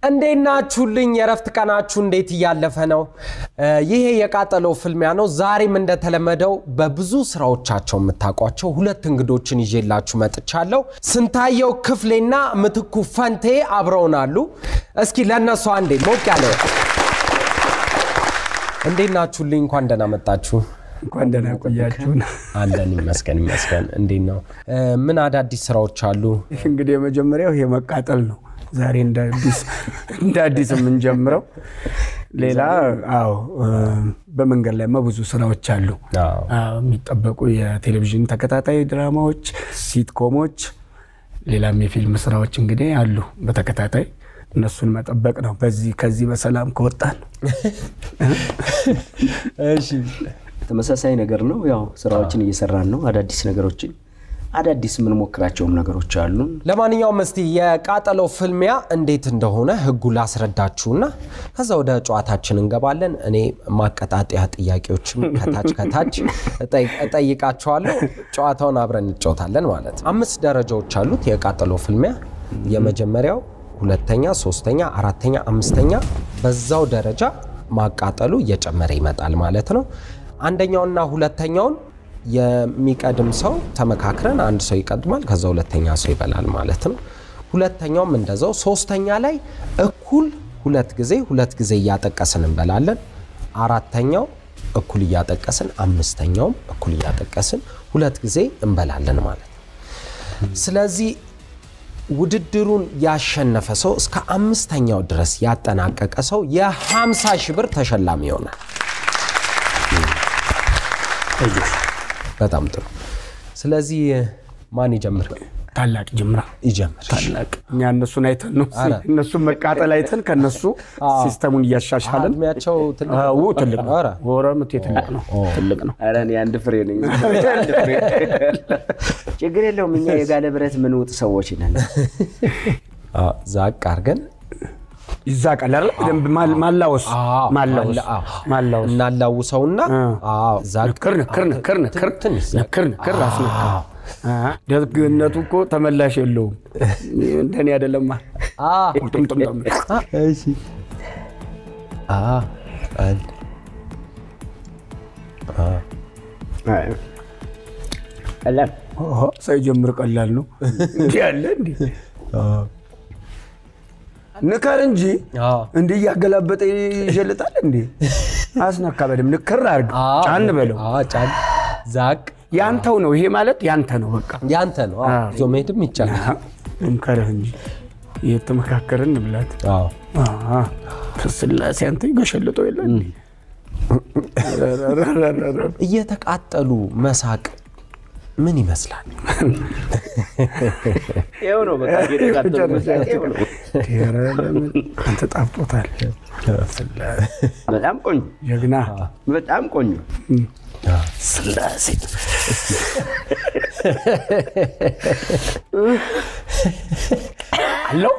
እንዴት ናችሁልኝ? የእረፍት ቀናችሁ እንዴት እያለፈ ነው? ይሄ የቃጠሎ ፍልሚያ ነው። ዛሬም እንደተለመደው በብዙ ስራዎቻቸው የምታውቋቸው ሁለት እንግዶችን ይዤላችሁ መጥቻለሁ። ስንታየው ክፍሌና ምትኩ ፈንቴ አብረውናሉ። እስኪ ለእነሱ አንዴ ሞቅ ያለ እንዴት ናችሁልኝ? እንኳን ደህና መጣችሁ። እንኳን ደህና ቆያችሁን። አለን ይመስገን ይመስገን። እንዴት ነው? ምን አዳዲስ ስራዎች አሉ? እንግዲህ የመጀመሪያው ይሄ መቃጠል ነው። ዛሬ እንደ አዲስ እንደ አዲስ የምንጀምረው ሌላ አዎ፣ በመንገድ ላይ ብዙ ስራዎች አሉ አዎ። አዎ፣ የሚጠበቁ የቴሌቪዥን ተከታታይ ድራማዎች፣ ሲትኮሞች፣ ሌላም የፊልም ስራዎች እንግዲህ አሉ በተከታታይ እነሱን መጠበቅ ነው። በዚህ ከዚህ በሰላም ከወጣን እሺ ተመሳሳይ ነገር ነው። ያው ስራዎችን እየሰራን ነው። አዳዲስ ነገሮችን አዳዲስ የምንሞክራቸውም ነገሮች አሉ። ለማንኛውም እስቲ የቃጠሎ ፍልሚያ እንዴት እንደሆነ ህጉ ላስረዳችሁና ከዛ ወደ ጨዋታችን እንገባለን። እኔ ማቀጣጠያ ጥያቄዎችም ከታች ከታች እጠይ- እጠይቃችኋለሁ። ጨዋታውን አብረን እንጫወታለን ማለት ነው። አምስት ደረጃዎች አሉት የቃጠሎ ፍልሚያ። የመጀመሪያው፣ ሁለተኛ፣ ሶስተኛ፣ አራተኛ፣ አምስተኛ በዛው ደረጃ ማቃጠሉ እየጨመረ ይመጣል ማለት ነው። አንደኛውና ሁለተኛውን የሚቀድም ሰው ተመካክረን አንድ ሰው ይቀድማል፣ ከዛ ሁለተኛ ሰው ይበላል ማለት ነው። ሁለተኛውም እንደዛው። ሶስተኛ ላይ እኩል ሁለት ጊዜ ሁለት ጊዜ እያጠቀስን እንበላለን። አራተኛው እኩል እያጠቀስን፣ አምስተኛውም እኩል እያጠቀስን ሁለት ጊዜ እንበላለን ማለት ነው። ስለዚህ ውድድሩን ያሸነፈ ሰው እስከ አምስተኛው ድረስ ያጠናቀቀ ሰው የ50 ሺህ ብር ተሸላሚ ይሆናል። በጣም ጥሩ። ስለዚህ ማን ይጀምር? ታላቅ ጅምራ ይጀምር። ታላቅ እኛ እነሱን አይተን ነው ኧረ። እነሱን መቃጠል አይተን ከነሱ ሲስተሙን እያሻሻልን እድሜያቸው ትልቅ አዎ፣ ትልቅ ነው። ኧረ። ወረምቴ ትልቅ ነው። ትልቅ ነው። ኧረ እኔ አንድ ፍሬ ነኝ። አንድ ፍሬ። ችግር የለውም። እኛ የጋለ ብረት ምንውጥ ሰዎች ነን። አዎ፣ ዛቅ አድርገን ይዛቃል አይደል? በደንብ ማል- ማላወስ አዎ፣ ማላወስ ማላ- አዎ። ማላወስ እናላውሰውና አዎ፣ ዛቅ ንክር ንክር ንክር ንክር ትንሽ ዛቅ። ንክር ንክር አስነካ። አ፣ ደግነቱ እኮ ተመላሽ የለውም። እንደኔ አይደለማ። አዎ። ቁርጥምጥምጥም እሺ። አዎ፣ አንድ ቀላል ኦሆ፣ ሳይጀምር ቀላል ነው። እንዲህ ያለ እንዲህ ንከር እንጂ አዎ። እንዲህ እያገላበጠ ይሸልጣል እንዴ? አስነካ። በደምብ ንክር አድርግ፣ አዎ፣ ጫን በለው። አዎ፣ ጫን ዛቅ ያንተው ነው ይሄ ማለት ያንተ ነው። በቃ ያንተ ነው። አዎ፣ አዎ። ይዞ መሄድም ይቻላል። እንከርህ እንጂ የተመካከርን እንብላት። አዎ። አዎ፣ ስላሴ አንተ ይገሸልጠው የለ እንዴ? እየተቃጠሉ መሳቅ ምን ይመስላል? ይኸው ነው በቃ እየተቃጠሉ መስራት ይኸው ነው። ኧረ ለምን አንተ ጣፍጦታል። በጣም ቆንጆ፣ ጀግና በጣም ቆንጆ። ስላሴ አለው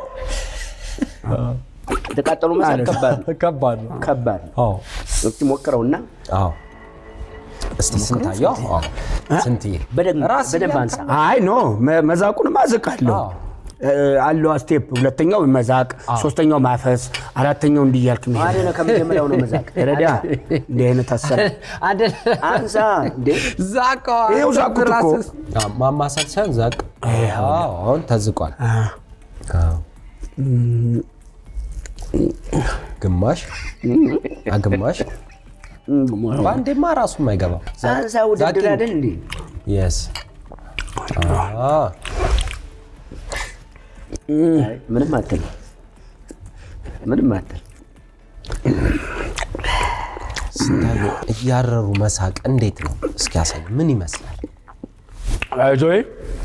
የተቃጠሉ መሳት ከባድ ነው። ከባድ ነው። ከባድ ነው። አዎ። እስኪ ሞክረውና አዎ። እስቲ ስንታየው አዎ። ስንትዬ በደንብ ራስ በደንብ እያልክ- አንሳ። አይ ኖ መ- መዛቁን ማዘቅ አለው አዎ። አለው ስቴፕ። ሁለተኛው መዛቅ፣ ሶስተኛው ማፈስ፣ አራተኛው እንዲህ እያልክ መሄድ። ማን ነው ከመጀመሪያው ነው መዛቅ? ረዳ እንዲህ አይነት አሰራ አንሳ እንዴ! ዛቅ ይኸው ዛቁት እኮ። አዎ፣ ማማሰል ሳይሆን ዛቅ። አዎ፣ አሁን ተዝቋል። አዎ። ግማሽ አግማሽ በአንዴማ ራሱ የማይገባው አንሳ ውድድር አይደል እንዴ? የስ አይ፣ ምንም አትል፣ ምንም አትል። ስንታየው እያረሩ መሳቅ እንዴት ነው? እስኪ ያሳይ። ምን ይመስላል? አይዞህ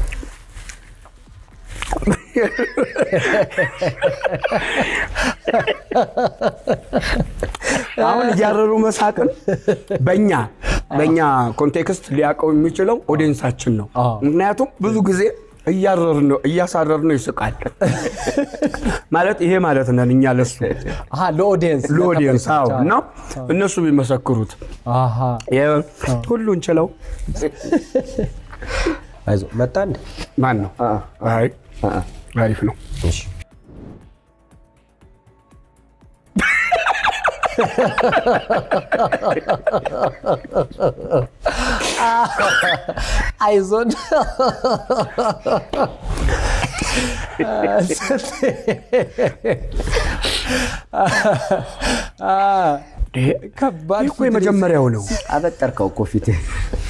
አሁን እያረሩ መሳቅን በእኛ በእኛ ኮንቴክስት ሊያውቀው የሚችለው ኦዲየንሳችን ነው። አዎ። ምክንያቱም ብዙ ጊዜ እያረር ነው እያሳረር ነው ይስቃል ማለት ይሄ ማለት ነን እኛ ለሱ አሃ ለኦዲየንስ ለኦዲየንስ አዎ። እና እነሱ ቢመሰክሩት አሃ የ- ሁሉን ችለው አይዞ መጣ እንዴ? ማን ነው? አ- አይ አ- አሪፍ ነው። እሺ አይዞን ከባድ ይህ እኮ የመጀመሪያው ነው። አበጠርከው እኮ ፊትህ።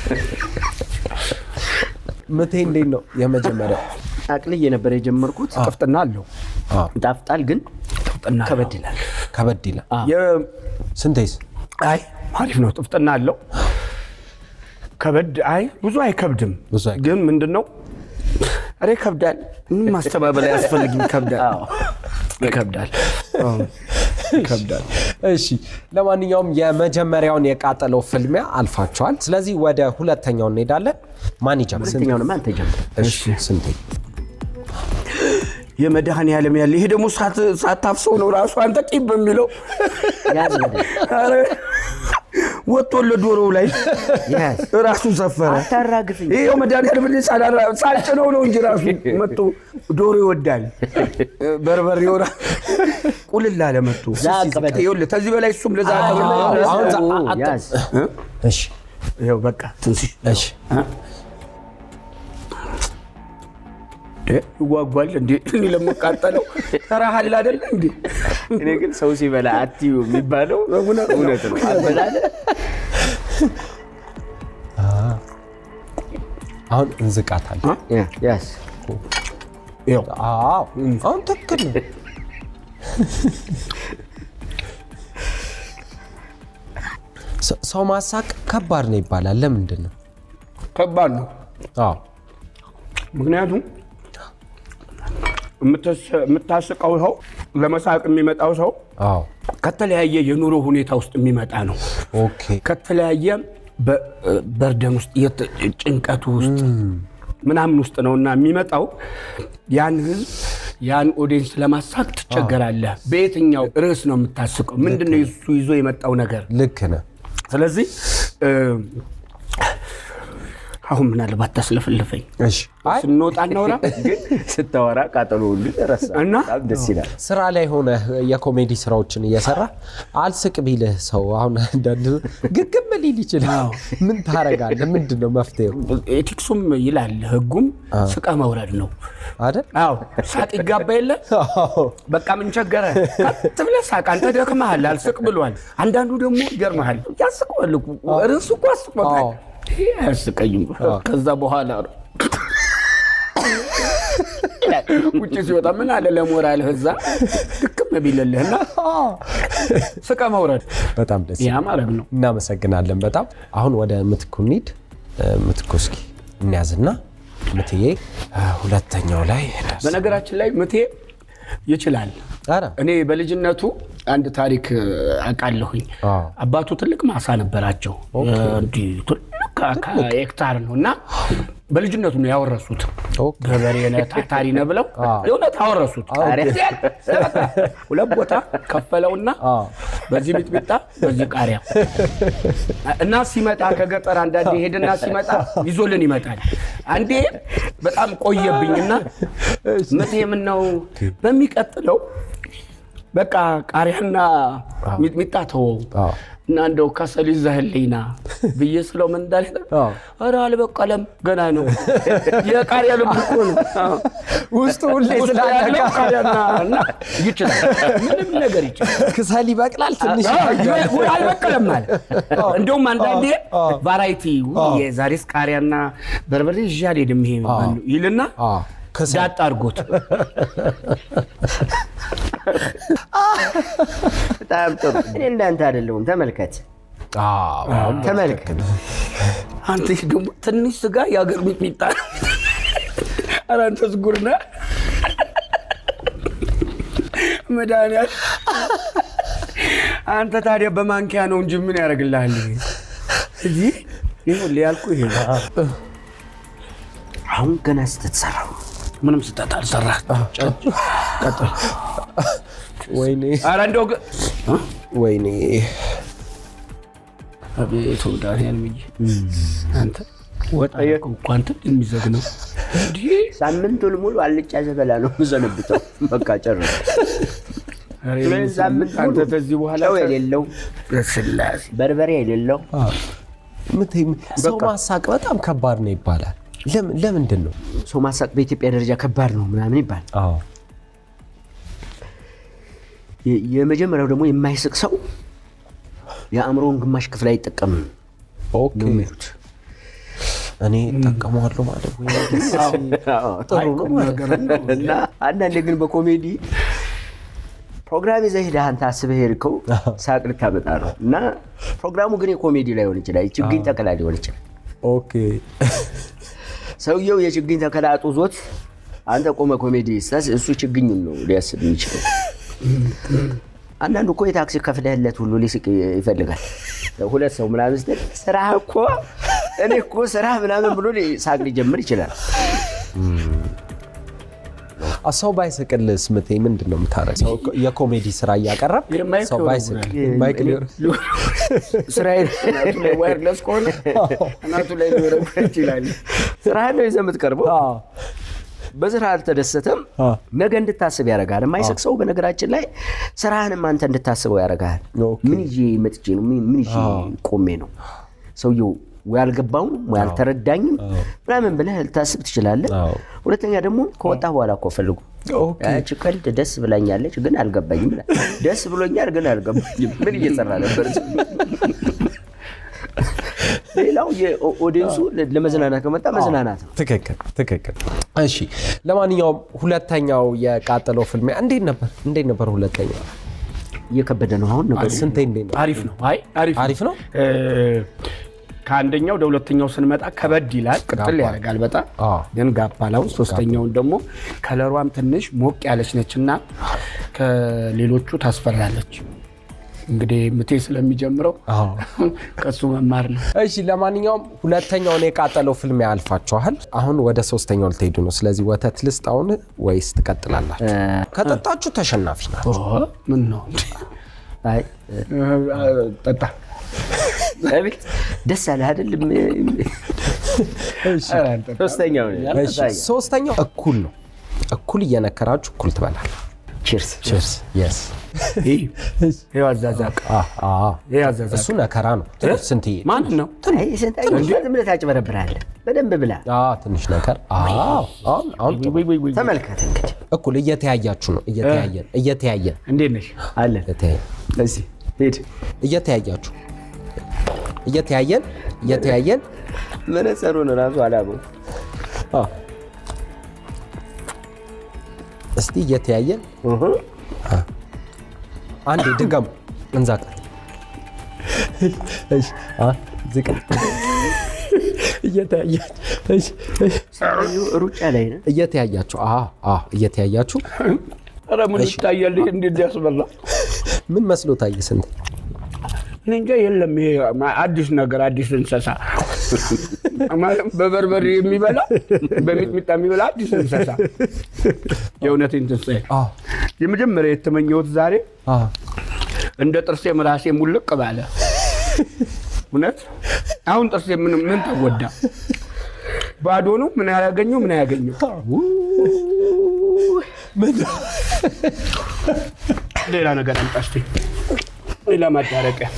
ምቴ እንዴት ነው የመጀመሪያው? አቅልዬ ነበር የጀመርኩት። ጥፍጥና አለው። ይጣፍጣል ግን ጥፍጥና አለው። ከበድ ይላል። ከበድ ይላል። የ- ስንቴስ? አይ አሪፍ ነው። ጥፍጥና አለው። ከበድ አይ ብዙ አይከብድም። ብዙ አይከብድም። ግን ምንድን ነው ኧረ ይከብዳል። ምንም ማስተባበል አያስፈልግም። ይከብዳል፣ ይከብዳል፣ አዎ፣ ይከብዳል። እሺ ለማንኛውም የመጀመሪያውን የቃጠለው ፍልሚያ አልፋችኋል። ስለዚህ ወደ ሁለተኛው እንሄዳለን። ማን ይጀምር? ስንቴ? ሁለተኛውንም አንተ ጀምር። እሺ ስንቴ? የመድኃኔ ዓለም ያለ ይሄ ደግሞ ሳት- ሳታፍሰው ነው ራሱ አንተ ቂም የሚለው ያዝ በደንብ ኧረ ወጥቶለ ዶሮው ላይ ያዝ። ራሱ ሰፈረ። አታራግፍኝ። ይሄው መድኃኒዓለም እኔ ሳላራ- ሳልጭነው ነው እንጂ ራሱ መጡ ዶሮ ይወዳል። በርበሬው ራ- ቁልል አለ መጡ። ዛቅ በደንብ። ይኸውልህ ከዚህ በላይ እሱም ለዛቅ አሁን ዛ- ኦ፣ አጣ- ያዝ። እሺ ይኸው በቃ ትንሽ እሺ ይጓጓል እንዴ እኔ ለመቃጠለው ተራሃል አይደለ እንዴ እኔ ግን ሰው ሲበላ አትዩ የሚባለው እውነት ነው። እውነት ነው። አበላለ አሁን እንዝቃታለን። ያዝ። ይኸው አዎ አሁን ትክክል ነው። ሰ- ሰው ማሳቅ ከባድ ነው ይባላል። ለምንድን ነው? ከባድ ነው። አዎ ምክንያቱም የምትስ- የምታስቀው ሰው ለመሳቅ የሚመጣው ሰው አዎ ከተለያየ የኑሮ ሁኔታ ውስጥ የሚመጣ ነው። ኦኬ ከተለያየ በ- በርደን ውስጥ የት- ጭንቀቱ ውስጥ ምናምን ውስጥ ነው እና የሚመጣው ያን ህዝብ ያን ኦዲየንስ ለማሳቅ ትቸገራለህ። በየትኛው ርዕስ ነው የምታስቀው? ምንድን ነው እሱ ይዞ የመጣው ነገር? ልክ ነህ። ስለዚህ እ፣ አሁን ምናልባት ታስለፍልፈኝ እሺ አይ ስንወጣ እናውራ ግን ስታወራ ቃጠሎ ሁሉ ረሳ። እና በጣም ደስ ይላል። ስራ ላይ ሆነ የኮሜዲ ስራዎችን እየሰራ አልስቅ ቢልህ ሰው አሁን አንዳንድ ግግም ሊል ይችላል። ምን ታረጋለህ? ምንድን ነው መፍትሄው ኤቲክሱም ይላል ህጉም ስቀ መውረድ ነው። አይደል? አዎ ሳቅ ይጋባ የለ በቃ ምን ቸገረ? ከት ብለህ ሳቅ። አንተ ደክመሃል፣ አልስቅ ብሏል። አንዳንዱ ደግሞ ይገርመሃል፣ ያስቀዋል እኮ ርዕሱ እኮ አስቆታል። አዎ። ይሄ አያስቀኝም። ከዛ በኋላ ነው ውጭ ሲወጣ ምን አለ ለሞራልህ እዛ ድክም ቢልልህና ስቀ መውረድ በጣም ደስ ያ ማለት ነው። እናመሰግናለን በጣም አሁን ወደ ምትኩ እንሂድ እ፣ ምትኩ እስኪ እንያዝና ምትዬ እ፣ ሁለተኛው ላይ ደርስ- በነገራችን ላይ ምቴ ይችላል። ኧረ እኔ በልጅነቱ አንድ ታሪክ እ፣ አውቃለሁኝ። አዎ። አባቱ ትልቅ ማሳ ነበራቸው። እንዲህ ትልቅ ከ- ሄክታር ነው እና በልጅነቱ ነው ያወረሱት። ኦኬ። ገበሬ ነህ ታታሪ ነህ ብለው የእውነት አወረሱት። ሁለት ቦታ ከፈለውና አዎ። በዚህ ሚጥሚጣ በዚህ ቃሪያ እና ሲመጣ ከገጠር አንዳንዴ ሄድና ሲመጣ ይዞልን ይመጣል። አንዴ በጣም ቆየብኝና ምቴ ምነው በሚቀጥለው በቃ ቃሪያና ሚጥሚጣ ተወው አዎ። እና እንደው ከሰል ይዘህልኝና ብዬ ስለው ምን እንዳለ አዎ። ኧረ አልበቀለም ገና ነው የቃሪያ ልብ እኮ ነው ውስጡ ሁሌ ውስጡ ስላለ ያለው ቃሪያና እና ይችላል ምንም ነገር ይችላል ክሰል ይበቅላል ትንሽ አዎ፣ አልበቀለም አለ። እንደውም አንዳንዴ አዎ። ቫራይቲ የዛሬስ ቃሪያና በርበሬ ይዤ አልሄድም ይሄ ማነው ይልና አዎ፣ ክሰል ዳጥ አድርጎት በጣም ጥሩ። እኔ እንዳንተ አይደለሁም። ተመልከት አዎ፣ ተመልከት። አንተ ደግሞ ትንሽ ስጋ የአገር ሚጥሚጣ ኧረ አንተ ዝጉር ነህ መድኃኒዓለም አንተ ታዲያ በማንኪያ ነው እንጂ ምን ያደርግልሃል እዚህ ይኸውልህ ያልኩህ ይሄ ነው አሁን ገና ስትትሰራው ምንም ስህተት አልሰራህ ቀጥል ወይኔ ኧረ እንደው ግን ወይኔ አቤት መድኃኒዓለም እንጂ አንተ ወጣ እኮ አንተ የሚዘግነው እንዲህ ሳምንቱን ሙሉ አልጫ ዘበላ ነው የምዘነብተው። በቃ ጨርስ። ሁለት ሳምንት አንተ ሙሉ ከዚህ በኋላ ጨው የሌለው ስላሴ በርበሬ የሌለው ምት- ሰው ማሳቅ በጣም ከባድ ነው ይባላል። ለምን- ለምንድን ነው? ሰው ማሳቅ በኢትዮጵያ ደረጃ ከባድ ነው ምናምን ይባላል። አዎ የ- የመጀመሪያው ደግሞ የማይስቅ ሰው የአእምሮውን ግማሽ ክፍል አይጠቀምም ኦኬ ነው የሚሉት። እኔ እጠቀመዋለሁ ማለት ወይ ጥሩ ነው ማለት እና አንዳንዴ ግን በኮሜዲ ፕሮግራም ይዘህ ሄደህ አንተ አስበህ ሄድከው ሳቅ ልታመጣ ነው እና ፕሮግራሙ ግን የኮሜዲ ላይሆን ይችላል፣ የችግኝ ተከላ ሊሆን ይችላል። ኦኬ ሰውየው የችግኝ ተከላ አጡዞት አንተ ቆመ ኮሜዲ ስታስ እሱ ችግኙን ነው ሊያስብ የሚችለው። አንዳንዱ እኮ የታክሲ ከፍለህለት ሁሉ ሊስቅ ይፈልጋል። ሁለት ሰው ምናምን ስትል ስራ እኮ እኔ እኮ ስራ ምናምን ብሎ ሳቅ ሊጀምር ይችላል። አ፣ ሰው ባይስቅልስ ምቴ ምንድን ነው የምታረግ? ሰው እኮ የኮሜዲ ስራ እያቀረብ የማይክ ሰው ባይስቅ ይወረውራል። ማይክ ሊወር- ስራዬን እናቱ ላይ ዋይርለስ ከሆነ እናቱ ላይ ሊወረውር ይችላል። ስራህን ነው ይዘህ የምትቀርበው። አዎ። በስራ አልተደሰተም፣ አ፣ ነገ እንድታስብ ያደርጋል። የማይስቅ ሰው በነገራችን ላይ ስራህንም አንተ እንድታስበው ያደርጋል። ኦኬ። ምን ይዤ መጥቼ ነው? ምን ምን ይዤ ቆሜ ነው? ሰውየው ወይ አልገባውም ወይ አልተረዳኝም ምናምን ብለህ ልታስብ ትችላለህ። አዎ። ሁለተኛ ደግሞ ከወጣ በኋላ እኮ ፈልጉ ኦኬ። ያቺ ቀልድ ደስ ብላኛለች ግን አልገባኝም ይላል። ደስ ብሎኛል ግን አልገባኝም። ምን እየሰራ ነበር? ሌላው የኦዲየንሱ ለመዝናናት ከመጣ መዝናናት ነው። ትክክል ትክክል። እሺ ለማንኛውም ሁለተኛው የቃጠለው ፍልሚያ እንዴት ነበር? እንዴት ነበር ሁለተኛው? እየከበደ ነው አሁን ነገሩ። ስንቴ እንዴት ነው? አሪፍ ነው። አይ አሪፍ አሪፍ ነው? እ፣ ከአንደኛው ወደ ሁለተኛው ስንመጣ ከበድ ይላል፣ ቅጥል ያደርጋል በጣም አዎ። ግን ጋባላው ሶስተኛውን ደግሞ ከለሯም ትንሽ ሞቅ ያለች ነች እና ከሌሎቹ ታስፈራለች። እንግዲህ ምቴ ስለሚጀምረው አዎ። ከሱ መማር ነው። እሺ ለማንኛውም ሁለተኛውን የቃጠለው ፍልሚያ አልፋችኋል። አሁን ወደ ሶስተኛው ልትሄዱ ነው። ስለዚህ ወተት ልስጥ አሁን ወይስ ትቀጥላላችሁ? ከጠጣችሁ ተሸናፊ ናችሁ። ኦ፣ ምን ነው አይ እ፣ ጠጣ አቤት ደስ አለ አይደለም? ሶስተኛው እሺ ሶስተኛው እኩል ነው። እኩል እየነከራችሁ እኩል ትበላል። ቺርስ ቺርስ የስ ይህ ይህ አዛዛቅ ይህ አዛዛቅ እሱ ነከራ ነው። ትንሽ ስንትዬ ማን ነው? አይ ስንታየው ዝም ብለህ ታጭበረብራለህ። በደንብ ብላ አዎ፣ ትንሽ ነገር አዎ። አሁን አሁን ጥሩ። ወይ ወይ ወይ ተመልከት እንግዲህ እኩል እየተያያችሁ ነው። እየተያየን እየተያየን እንዴት ነሽ? አለን እየተያየን እዚህ ሂድ እየተያያችሁ እየተያየን እየተያየን መነጸሩን ራሱ አላበው አዎ። እስቲ እየተያየን አንዴ ድገሙ። እንዛቀ እሺ አ ዝቅ እየተያያችሁ እሺ እሺ ሩጫ ላይ ነው። እየተያያችሁ አ አ እየተያያችሁ ኧረ ምን ይታያል? ይሄ እንዴት ያስበላ? ምን መስሎ ታየ? ስንት እኔ እንጃ የለም። ይሄ አዲስ ነገር አዲስ እንስሳ ማለት በበርበሬ የሚበላ በሚጥሚጣ የሚበላ አዲስ እንስሳ የእውነቴን ትንሣኤ አ የመጀመሪያ የተመኘሁት ዛሬ አ እንደ ጥርሴ ራሴ ሙልቅ ባለ እውነት አሁን ጥርሴ ምን ምን ተጎዳ? ባዶ ነው። ምን ያገኘው ምን ያገኘው? ሌላ ነገር አምጣ እስኪ፣ ሌላ ማዳረቂያ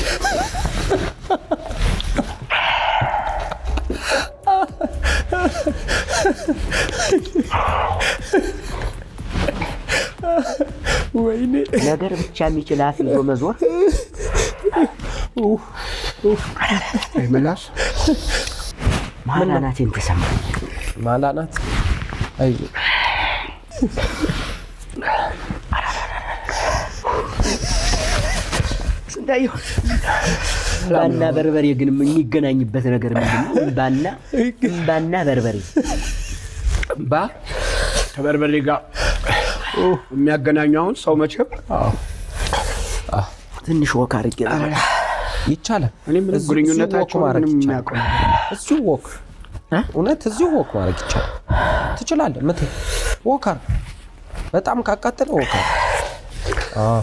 ወይኔ ነገር ብቻ የሚችል አፍ ይዞ መዞር አይ ምላስ ማናናቴን ተሰማኝ። ማላናት አይ ስንታየው እምባና በርበሬ ግን የሚገናኝበት ነገር ምንድን ነው? እምባና እምባና በርበሬ እምባ ከበርበሬ ጋር የሚያገናኙ አሁን ሰው መቼም ትንሽ ወክ አድርጌ ነው። ይቻላል። እኔ ምንም እዚሁ- ግንኙነታቸው እዚሁ ወክ ማድረግ ምንም ይቻላል። የሚያውቀው ነገር እዚሁ ወክ እውነት እዚሁ ወክ ማድረግ ይቻላል። ትችላለህ። ምት ወክ አድርግ። በጣም ካቃጠለ ወክ አድርግ። አዎ።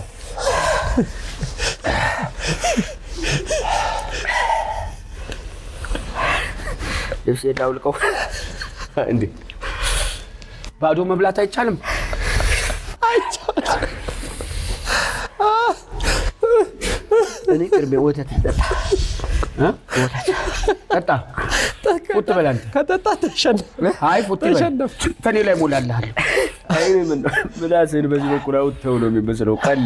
ልብስ ዳውልቀው እንዴ ባዶ መብላት አይቻልም። እኔ ቅርቤ ወተት ጠጣ እ? ጠጣ ፉት በል አንተ። ከጠጣ ተሸነፍ አይ ፉት በል ተሸነፍ። ከኔ ላይ ሞላልሃል። አይ ምን ነው ምላስህን በዚህ በኩል አውጥተው ነው የሚመስለው ቀላ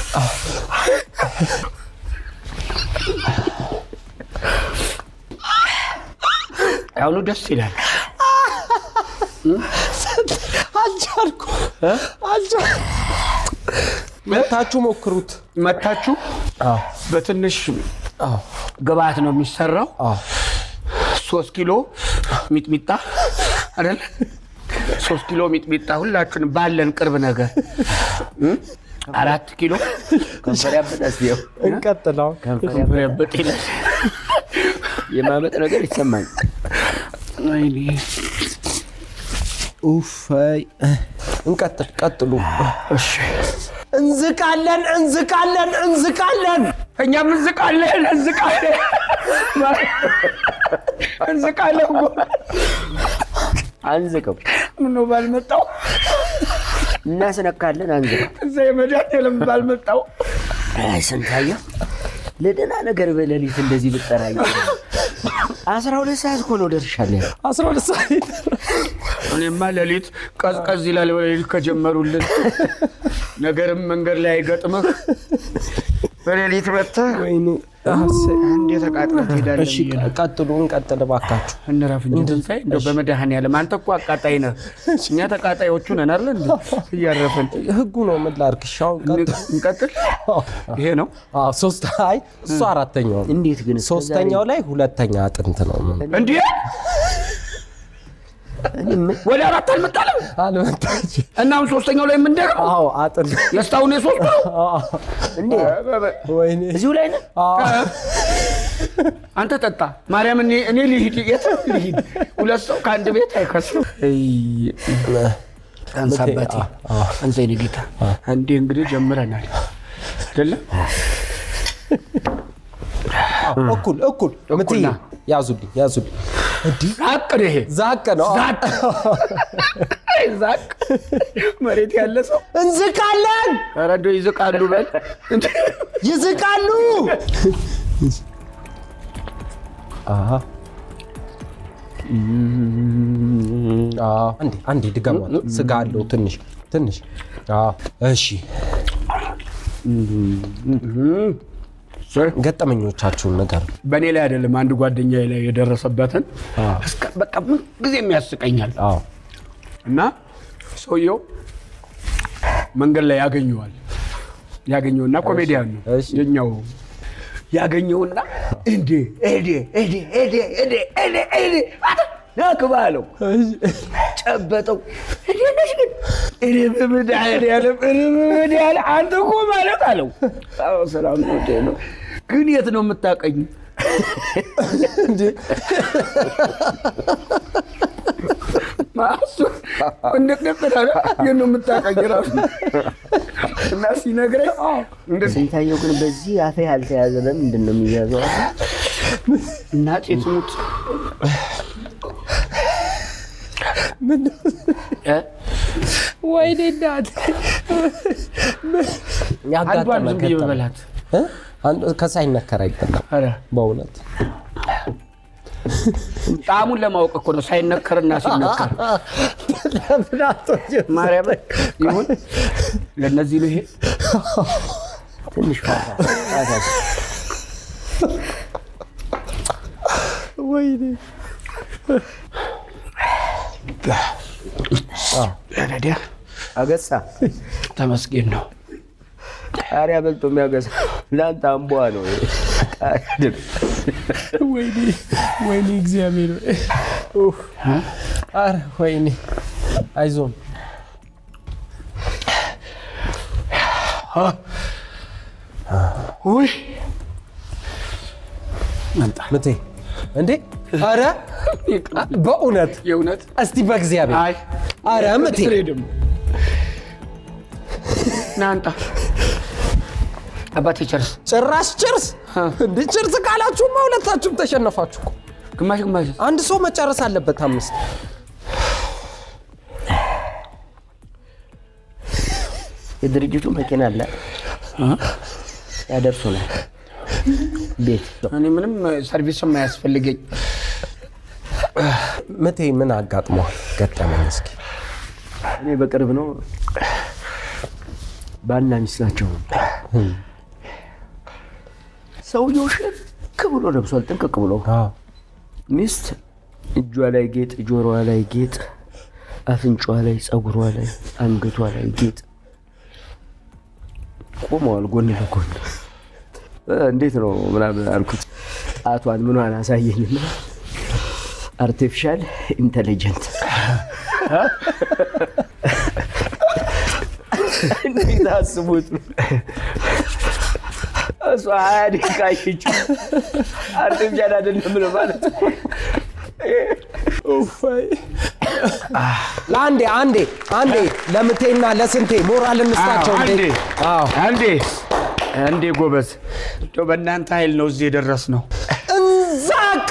አሁኑ ደስ ይላል። አልቻልኩ አልቻልኩ። መታችሁ ሞክሩት። መታችሁ በትንሽ ግብአት ነው የሚሰራው። ሶስት ኪሎ ሚጥሚጣ አይደል? ሶስት ኪሎ ሚጥሚጣ ሁላችን ባለን ቅርብ ነገር እ? አራት ኪሎ ከንፈር ያበጣስ ው እንቀጥለው። ከንፈር ከንፈር ያበጥ ይላል። የማመጥ ነገር ይሰማኝ ወይኔ ኡፍ አይ፣ እንቀጥል። ቀጥሉ። እሺ እንዝቃለን እንዝቃለን እንዝቃለን። እኛም እንዝቃለን እንዝቃለን እንዝቃለን እኮ። አንዝቀው ምነው ባልመጣው እናስነካለን አንዝቀው እዛ የመድኃኒዓለም ባልመጣው አይ ስንታየው ለደህና ነገር በሌሊት እንደዚህ ብጠራኝ አስራ ሁለት ሰዓት እኮ ነው ደርሻለሁ አስራ ሁለት ሰዓት እኔማ ሌሊት ቀዝቀዝ ይላል። በሌሊት ከጀመሩልን ነገርም መንገድ ላይ አይገጥምህ። በሌሊት መጥተህ ወይኔ እንዴ ተቃጥለህ ትሄዳለህ እሺ ብዬ ነው። ቀጥሉ፣ እንቀጥል እባካችሁ። እንረፍ እንጂ ትንሣኤ፣ እንደው በመድኃኒዓለም አንተ እኮ አቃጣይ ነህ። እኛ ተቃጣዮቹ ነን አይደል? እንዴ እያረፍን ህጉ ነው ምን ላድርግ? እሺ አሁን ቀጥል። እንቀጥል። ይሄ ነው አዎ ሶስት አይ እሱ አራተኛው ነው። እንዴት ግን እስከ ሶስተኛው ላይ ሁለተኛ አጥንት ነው። እንዴ እኔ ምን- ወደ አራት አልመጣለም አልመጣች። እና አሁን ሶስተኛው ላይ የምንደግመው አዎ አጥንት የስታሁን የሶስቱ ነው። እንዴ ወይኔ እዚሁ ላይ ነው አዎ አንተ ጠጣ ማርያም፣ እኔ እኔ ልሂድ፣ የት ልሂድ? ሁለት ሰው ከአንድ ቤት አይከስም። አንሳ አባቴ፣ አንሳ የኔ ጌታ። አንዴ እንግዲህ ጀምረናል አይደለም? እኩል እኩል ምትይ ና። ያዙልኝ ያዙልኝ። እንዲህ ዛቅ ነው ይሄ ዛቅ ነው። ዛቅ አይ ዛቅ መሬት ያለ ሰው እንዝቃለን፣ ኧረ እንደው ይዝቃሉ በል እንደ ይዝቃሉ። አሃ አዎ፣ አንዴ አንዴ ድገሟት። ስጋ አለው ትንሽ ትንሽ። አዎ፣ እሺ ገጠመኞቻችሁን ነገር በእኔ ላይ አይደለም አንድ ጓደኛዬ ላይ የደረሰበትን እስከ በቃ ምን ጊዜም ያስቀኛል። አዎ እና ሰውየው መንገድ ላይ ያገኘዋል። ያገኘውና ኮሜዲያን ነው እሺ። የኛው ያገኘውና እንዴ ኤዴ ኤዴ ኤዴ ኤዴ ኤዴ ኤዴ ናክባ አለው። ጨበጠው። እንዴት ነሽ ግን? እኔ በመድኃኒዓለም እኔ በመድኃኒዓለም አንተ እኮ ማለት አለው። አዎ ሰላም ነው እንዴ ነው ግን የት ነው የምታቀኝ? ማሱ እንደቀጠለ የት ነው የምታቀኝ ራሱ እና ሲነግረኝ እንደዚህ ስንታየው ግን በዚህ አፌ ያልተያዘ ለምንድን ነው የሚያዘው? እናቴ ትሙት እ? ወይኔ እናት አንዷን ዝም ብዬ በበላት ከሳይነከር አይበላም ኧረ በእውነት ጣዕሙን ለማወቅ እኮ ነው ሳይነከርና ሲነከር ማርያም ይሁን ለእነዚህ ነው ይሄ ትንሽ ፋታ ፋታ ወይኔ ረዲያ አገሳ ተመስገን ነው ቃሪያ በልቶ የሚያገሳ ለአንተ አምቧ ነው። ቃሪያ አይደለም። ወይኔ ወይኔ እግዚአብሔር ኡፍ ኧረ ወይኔ አይዞን ውይ መምጣ ምቴ እንዴ ኧረ በእውነት የእውነት እስቲ በእግዚአብሔር አይ ኧረ ምቴ ስሬ ደግሞ ናንጣ አባቴ ቸርስ ጭራሽ ጭርስ እንዴ ጭርስ ካላችሁማ ሁለታችሁም ተሸነፋችሁ እኮ ግማሽ ግማሽ አንድ ሰው መጨረስ አለበት አምስት የድርጅቱ መኪና አለ ያደርሱናል። ቤት እኔ ምንም ሰርቪስም አያስፈልገኝ። ምቴ ምን አጋጥሟል? ገጠመኝ እስኪ እኔ በቅርብ ነው ባልና ሚስት ናቸው። ሰውየው ሽክ ብሎ ለብሷል፣ ጥንቅቅ ብሎ አዎ። ሚስት እጇ ላይ ጌጥ፣ ጆሮዋ ላይ ጌጥ፣ አፍንጫዋ ላይ፣ ፀጉሯ ላይ፣ አንገቷ ላይ ጌጥ ቆመዋል ጎን ለጎን። እ፣ እንዴት ነው ምናምን አልኩት። ጣቷን ምኗን አሳየኝና አርቲፊሻል ኢንቴሊጀንት እንዴት አስቡት ነው እሷ ሀያ ደቂቃ አየችው። አርቲፊሻል አይደለም ነው ማለት ነው። ለአንዴ አንዴ አንዴ ለምቴና ለስንቴ ሞራል እንስጣቸው። አንዴ እንዴ! አዎ አንዴ አንዴ ጎበዝ፣ እንደው በእናንተ ኃይል ነው እዚህ የደረስ ነው። እንዛቅ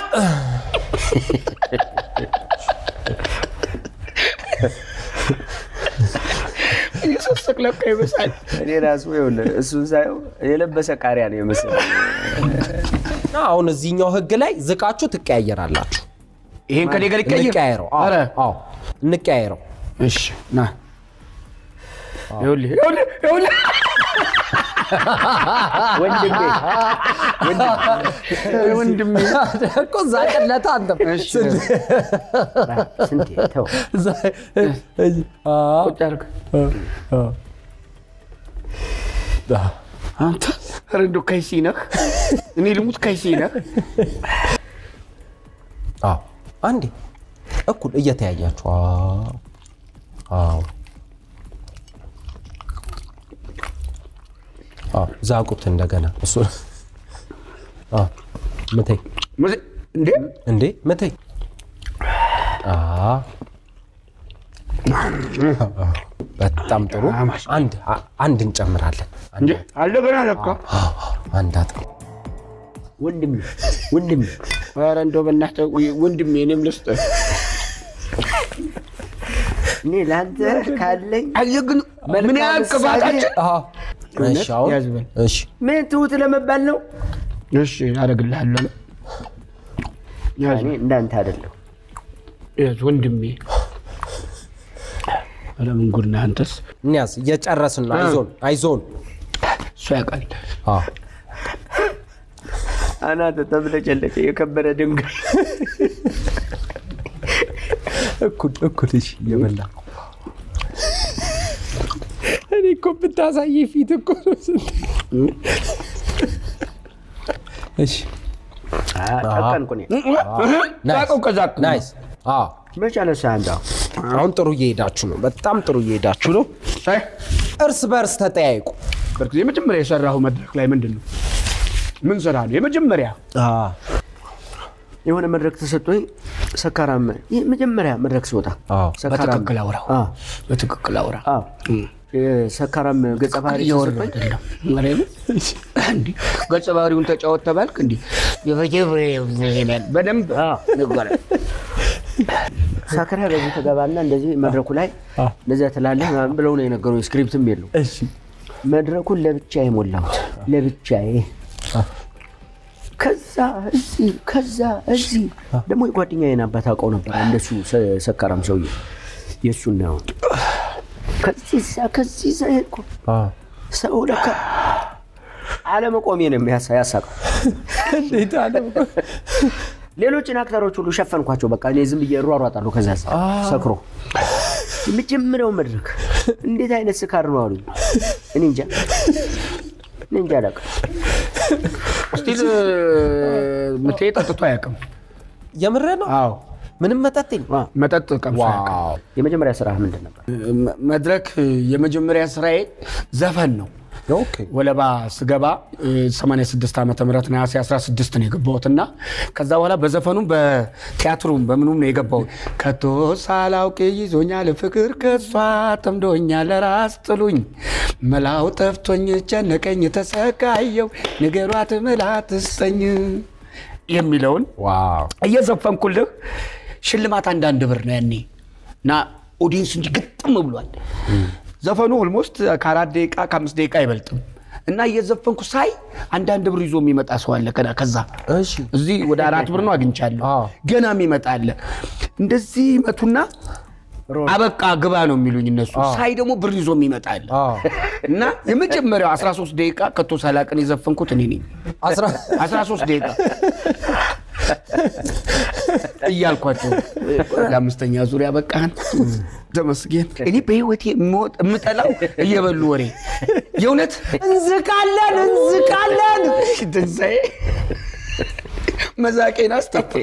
ስስቅ ለካ ይበሳል። እኔ ራሱ ይኸውልህ እሱን ሳየው የለበሰ ቃሪያ ነው የመሰለኝ። አሁን እዚህኛው ህግ ላይ ዝቃችሁ ትቀያየራላችሁ። ይሄን ከኔ ጋር ይቀየር። እንቀያየረው። አዎ፣ ኧረ፣ አዎ እንቀያየረው። እሺ ና ይኸውልህ ይኸውልህ ይኸውልህ ወንድሜ ወንድሜ እኮ ዛቅለት አንተም እሺ ስንቴ ተው አዎ፣ ቁጭ አድርግ። አዎ። አንተ ኧረ እንደው ከይሲ ነህ። እኔ ልሙት ከይሲ ነህ። አዎ አንዴ እኩል እየተያያችሁ አዎ አዎ አዎ ዛቁት እንደገና እሱ አዎ ምተይ ሙዚ- እንዴ እንዴ ምተይ አዎ በጣም ጥሩ አንድ አንድ እንጨምራለን አንድ እንዴ አልደገና ለካ አዎ፣ አንድ አጥቅ ወንድሜ ወንድሜ ኧረ እንደው በእናትህ ወይ- ወንድሜ እኔም ልስጥህ። እኔ ለአንተ ካለኝ አየህ ግን ምን ያህል ቅባታችን አዎ እሺ አሁን ያዝ በል። እሺ ምን ትሁት ለመባል ነው። እሺ አደርግልሃለሁ። ያዝ እኔ እንዳንተ አይደለሁ። ያዝ ወንድሜ። ኧረ ምን ጉድ ነህ አንተስ። እንያዝ እየጨረስን ነው አይዞን አይዞን እሱ ያውቃል። አዎ አናተ ተብለጨለጨ የከበረ ድንጋይ እኩል እኩል እሺ እየበላ እኔ እኮ ብታሳይ ፊት እኮ ነው ስንት እሺ ጠቀንኩ እኔ ዛቀው ከዛቅ ናይስ አዎ መች አነሳ አንተ አሁን ጥሩ እየሄዳችሁ ነው በጣም ጥሩ እየሄዳችሁ ነው አይ እርስ በርስ ተጠያይቁ በርግጥ የመጀመሪያ የሰራሁ መድረክ ላይ ምንድን ነው? ምን ስራ ነው የመጀመሪያ? የሆነ መድረክ ተሰጥቶኝ ሰካራም ይህ መጀመሪያ መድረክ ሲወጣ አዎ ሰካራም በትክክል አውራው፣ አዎ፣ በትክክል አውራ። አዎ። ሰካራም ገጸ ባህሪ እያወራሁ ተሰጥቶኝ አይደለም። ማርያምን እንዲህ ገጸ ባህሪውን ተጫወት ተባልክ እንዲህ በደንብ ንገረን። ሳከራ በዚህ ተገባና እንደዚህ መድረኩ ላይ እንደዚያ ትላለህ ምናምን ብለው ነው የነገሩኝ። ስክሪፕትም የለው። እሺ መድረኩን ለብቻዬ ሞላሁት፣ ለብቻዬ ከዛ እዚህ ከዛ እዚህ ደግሞ የጓደኛዬን አባት አውቀው ነበር። እንደሱ ሰ- ሰካራም ሰውዬ የእሱን ነው። ከዚህ እዛ ከዚህ እዛ ሄድኩ። አዎ ሰው ለካ አለመቆሜ ነው የሚያሳ- ያሳቀው። እንዴት አለ ሌሎችን አክተሮች ሁሉ ሸፈንኳቸው። በቃ እኔ ዝም ብዬ እሯሯጣለሁ። ከዛ ሰክሮ የመጀመሪያው መድረክ እንዴት አይነት ስካር ነው አሉኝ። እኔ እንጃ እኔ እንጃ አላውቅም። ስቲል ምቴ ጠጥቶ አያውቅም። የምር ነው አዎ ምንም መጠጥኝ መጠጥ ቀምሶ አያውቅም። ዋው የመጀመሪያ ስራ ምንድን ነበር? መ- መድረክ የመጀመሪያ ስራዬ ዘፈን ነው። ኦኬ ወለባ ስገባ እ, 86 ዓመተ ምህረት ነሐሴ 16 ነው የገባሁት እና ከዛ በኋላ በዘፈኑም በቲያትሩም በምኑም ነው የገባሁት። ከቶ ሳላውቅ ይዞኛል ፍቅር ከሷ ጠምዶኛል ለራስ ጥሉኝ መላው ጠፍቶኝ ጨነቀኝ ተሰቃየው ንገሯት ምላት ስጠኝ የሚለውን ዋው እየዘፈንኩልህ ሽልማት አንዳንድ ብር ነው ያኔ እና ኦዲየንስ እንጂ ግጥም ብሏል። ዘፈኑ ኦልሞስት ከአራት ደቂቃ ከአምስት ደቂቃ አይበልጥም እና እየዘፈንኩ ሳይ አንዳንድ ብር ይዞ የሚመጣ ሰው አለ። ከዛ ከዛ እሺ እዚህ ወደ አራት ብር ነው አግኝቻለሁ። አዎ። ገና የሚመጣ አለ። እንደዚህ ይመቱና አበቃ ግባ ነው የሚሉኝ እነሱ። ሳይ ደግሞ ብር ይዞ የሚመጣ አለ አዎ። እና የመጀመሪያው 13 ደቂቃ ከቶ ሳላቅን የዘፈንኩት እኔ ነኝ። አስራ 13 ደቂቃ እያልኳቸው ለአምስተኛ ዙሪያ በቃን ተመስገን። እኔ በህይወቴ የምወጥ- የምጠላው እየበሉ ወሬ የእውነት እንዝቃለን እንዝቃለን። ትንሣኤ መዛቄን አስጠፋ።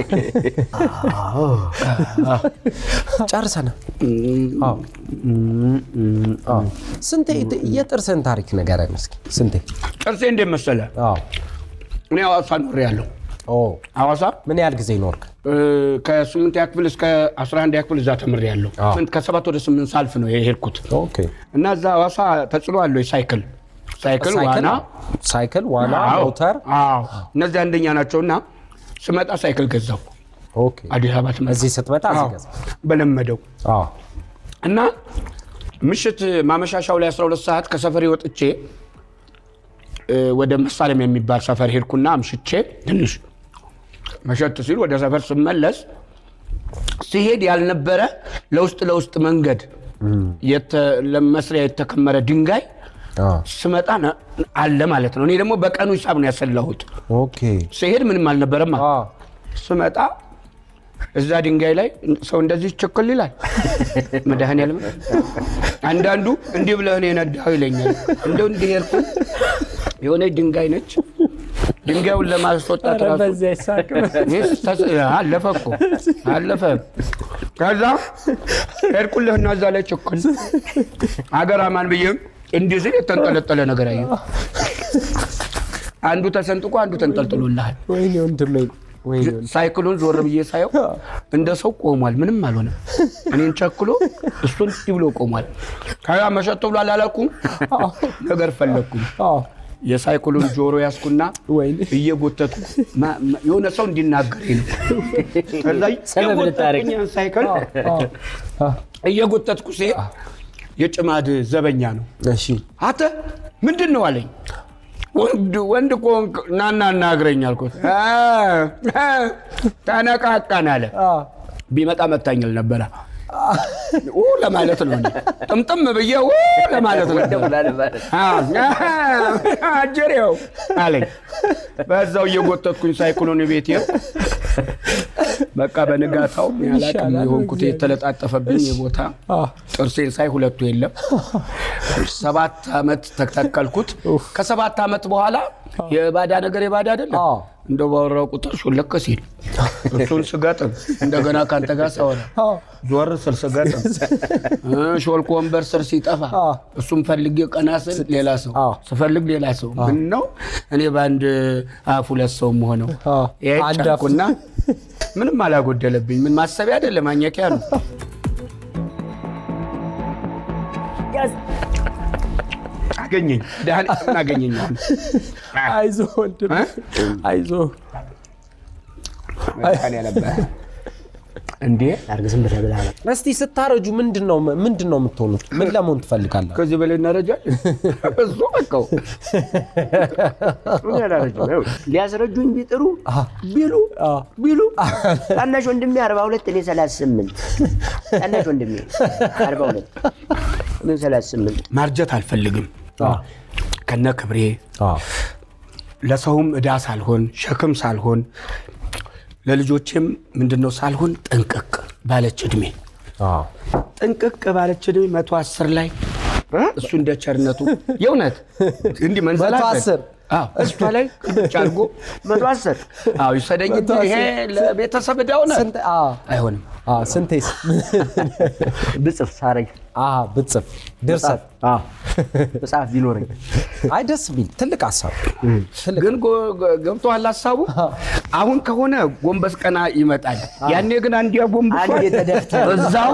ጨርሰናል። አዎ። አዎ። ስንቴ የጥርስን ታሪክ ንገረን እስኪ ስንቴ? ጥርሴ እንዴት መሰለ? አዎ። እኔ ሐዋሳ ኖሬ ያለሁ ኦ ሐዋሳ ምን ያህል ጊዜ ኖርክ? ከስምንተኛ ክፍል እስከ 11ኛ ክፍል እዛ ተምሬ ያለሁ አዎ። ከሰባት ወደ ስምንት ሳልፍ ነው የሄድኩት ኦኬ። እና እዛ ሐዋሳ ተጽዕኖ አለው ሳይክል ሳይክል ሳይክል ዋና ሳይክል፣ ዋና፣ አዎ፣ ሞተር። አዎ እነዚህ አንደኛ ናቸው እና ስመጣ ሳይክል ገዛው ኦኬ። አዲስ አበባ ትመጣ እዚህ ስትመጣ እዚህ አዎ፣ ገዛ። በለመደው አዎ። እና ምሽት ማመሻሻው ላይ 12 ሰዓት ከሰፈሬ ወጥቼ እ፣ ወደ መሳለም የሚባል ሰፈር ሄድኩና አምሽቼ ትንሽ መሸት ሲል ወደ ሰፈር ስመለስ ሲሄድ ያልነበረ ለውስጥ ለውስጥ መንገድ የተ- ለመስሪያ የተከመረ ድንጋይ አዎ። ስመጣ ነ- አለ ማለት ነው። እኔ ደግሞ በቀኑ ሂሳብ ነው ያሰላሁት። ኦኬ። ሲሄድ ምንም አልነበረም። አለ። አዎ። ስመጣ እዛ ድንጋይ ላይ ሰው እንደዚህ ችክል ይላል። መድኃኒዓለም አንዳንዱ እንዲህ ብለህ ነው የነዳኸው ይለኛል። እንደው እንዲህ ሄድኩ የሆነ ድንጋይ ነች። ድንጋዩን ለማስወጣት ራሱ ይህስ ተስ- አለፈ እኮ አለፈ። ከዛ ሄድኩልህና እዛ ላይ ችክል አገር አማን ብዬ እንዲህ ስል የተንጠለጠለ ነገር አየሁ። አንዱ ተሰንጥቆ አንዱ ተንጠልጥሎልሃል። ወይኔ ወንድሜ ወይኔ ወንድሜ። ሳይክሉን ዞር ብዬ ሳየው እንደ ሰው ቆሟል። ምንም አልሆነም። እኔን ቸክሎ እሱን እንዲህ ብሎ ቆሟል። ከዛ መሸጥ ብሎ አላላኩም ነገር ፈለግኩም። አዎ። የሳይክሉን ጆሮ ያዝኩና ወይኔ እየጎተትኩ ማ- ማ- የሆነ ሰው እንዲናገረኝ ነው። ከዛ ሰበብ ልታረግ። እየጎተትኩኝ ያን ሳይክል አዎ። አዎ። እየጎተትኩ ሲሄድ የጭማድ ዘበኛ ነው። እሺ። አንተ ምንድን ነው አለኝ። ወንድ ወንድ ከሆንክ ናና እናግረኝ አልኩት። አ- አ- ተነቃቃን አለ። አዎ። ቢመጣ መታኝል ነበረ ኡ ለማለት ነው። እኔ ጥምጥም ብዬ ኡ ለማለት ነበር። አጀሬው አለኝ። በዛው እየጎተትኩኝ ሳይክሎን ቤት በቃ በንጋታው ያላቅም ይሻላል የሆንኩት እግዚአብሔር። የተለጣጠፈብኝ የቦታ አዎ። ጥርሴን ሳይ ሁለቱ የለም። ሰባት ዓመት ተተከልኩት። ከሰባት ዓመት በኋላ የባዳ ነገር የባዳ አይደለም። አዎ። እንደው ባወራው ቁጥር ሹልክ ሲል እሱን ስገጥም እንደገና ከአንተ ጋር ሳወራ አዎ። ዞር ስል ስገጥም እ ሾልኮ ወንበር ስር ሲጠፋ አዎ። እሱም ፈልጌ ቀና ስል ሌላ ሰው አዎ። ስፈልግ ሌላ ሰው ምን ነው እኔ በአንድ አፍ ሁለት ሰው መሆነው አዎ። አንድ አፍ። ጫንኩና ምንም አላጎደለብኝ። ምን ማሰቢያ አይደለም ማኘኪያ ነው። አገኘኝ ዳህን አገኘኝ አሁን። አይዞህ ወንድሜ እ? አይዞህ። እንዴ አድርግ ዝም ብለህ ብለህ ነው። እስቲ ስታረጁ ምንድን ነው ምንድን ነው የምትሆኑት? ምን ለመሆን ትፈልጋለህ? ከዚህ በላይ እናረጃለን። እሱ በቃው ምን ያላረጁ? ይኸው ሊያስረጁኝ ቢጥሩ ቢሉ አዎ። ቢሉ ታናሽ ወንድሜ አርባ ሁለት እኔ ሰላሳ ስምንት ታናሽ ወንድሜ አርባ ሁለት እኔ ሰላሳ ስምንት ማርጀት አልፈልግም። ከነ ክብሬ አዎ። ለሰውም ዕዳ ሳልሆን ሸክም ሳልሆን ለልጆቼም ምንድነው ሳልሆን ጥንቅቅ ባለች እድሜ አዎ። ጥንቅቅ ባለች እድሜ መቶ አስር ላይ እሱ እንደ ቸርነቱ የእውነት እንዲህ መንዘላዘል አስር? አዎ፣ እሷ ላይ ቅልብጭ አድርጎ መቶ አስር አዎ ይሰደኝ እንጂ መቶ ይሄ አስር? ለቤተሰብ ዕዳ ሆነ ስንት? አዎ። አይሆንም። አዎ። ስንቴስ? ብጽፍ ሳረግ አዎ። ብጽፍ ድርሰት መጽሐፍ ቢኖረኝ አይ ደስ ቢል ትልቅ ሀሳብ ትልቅ ግን ጎ- ጎ- ገብቶሃል ሀሳቡ? አሁን ከሆነ ጎንበስ ቀና ይመጣል። ያኔ ግን አንዲያ ጎንበስ አንዴ ተደፍተህ እዛው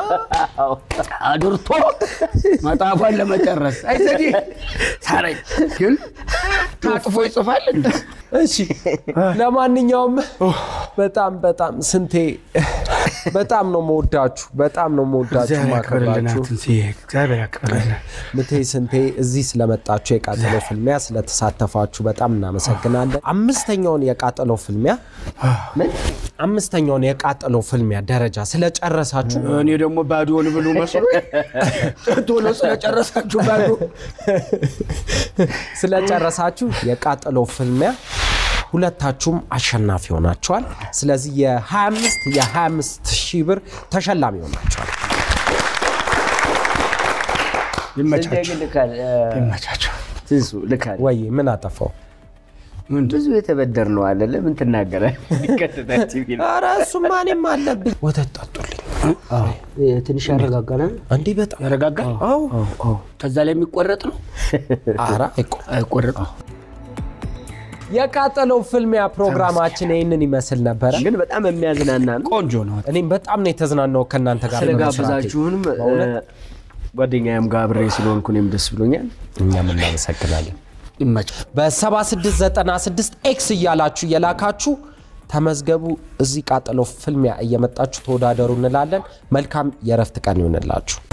አድርቶ መጽሐፏን ለመጨረስ አይዘዲ ሳረኝ ግን ታጥፎ ይጽፋል እንዴ? እሺ ለማንኛውም በጣም በጣም ስንቴ በጣም ነው መወዳችሁ፣ በጣም ነው መወዳችሁ እግዚአብሔር ያክብርልን ማከብራችሁ። አትንስዬ፣ እግዚአብሔር ያክብርልን። ምቴ ስንቴ እዚህ ስለመጣችሁ የቃጠሎ ፍልሚያ ስለተሳተፋችሁ በጣም እናመሰግናለን። አምስተኛውን የቃጠሎ ፍልሚያ አምስተኛውን የቃጠሎ ፍልሚያ ደረጃ ስለጨረሳችሁ እኔ ደግሞ ባዶን ብሉ መስሎ ቶሎ ስለጨረሳችሁ ባዶ ስለጨረሳችሁ የቃጠሎ ፍልሚያ ሁለታችሁም አሸናፊ ሆናችኋል። ስለዚህ የ25 የ25 ሺህ ብር ተሸላሚ ሆናችኋል። ስንቴ ይመቻችሁ ግን ልካል እ፣ ይመቻችሁ። ትንሱ ልካል ወይ ምን አጠፋው? ብዙ የተበደር ነው አለ ለምን ትናገረ ቀጥታ ቲቪ ነው። ኧረ እሱማ እኔም አለብኝ። ወተት ጠጡልኝ። ትንሽ ያረጋጋናል እንዲህ በጣም ያረጋጋል። አዎ። ከዛ ላይ የሚቆረጥ ነው ኧረ አይቆ አይቆረጥም። የቃጠሎ ፍልሚያ ፕሮግራማችን ይህንን ይመስል ነበረ። ግን በጣም የሚያዝናና ነው። ቆንጆ ነው። እኔም በጣም ነው የተዝናናው ከእናንተ ጋር በመስራቴ። ስለጋበዛችሁንም እ፣ ጓደኛዬም ጋር አብሬ ስለሆንኩ እኔም ደስ ብሎኛል። እኛም እናመሰግናለን። ይመቻል። በ7696 ኤክስ እያላችሁ እየላካችሁ ተመዝገቡ። እዚህ ቃጠሎ ፍልሚያ እየመጣችሁ ተወዳደሩ እንላለን። መልካም የእረፍት ቀን ይሆንላችሁ።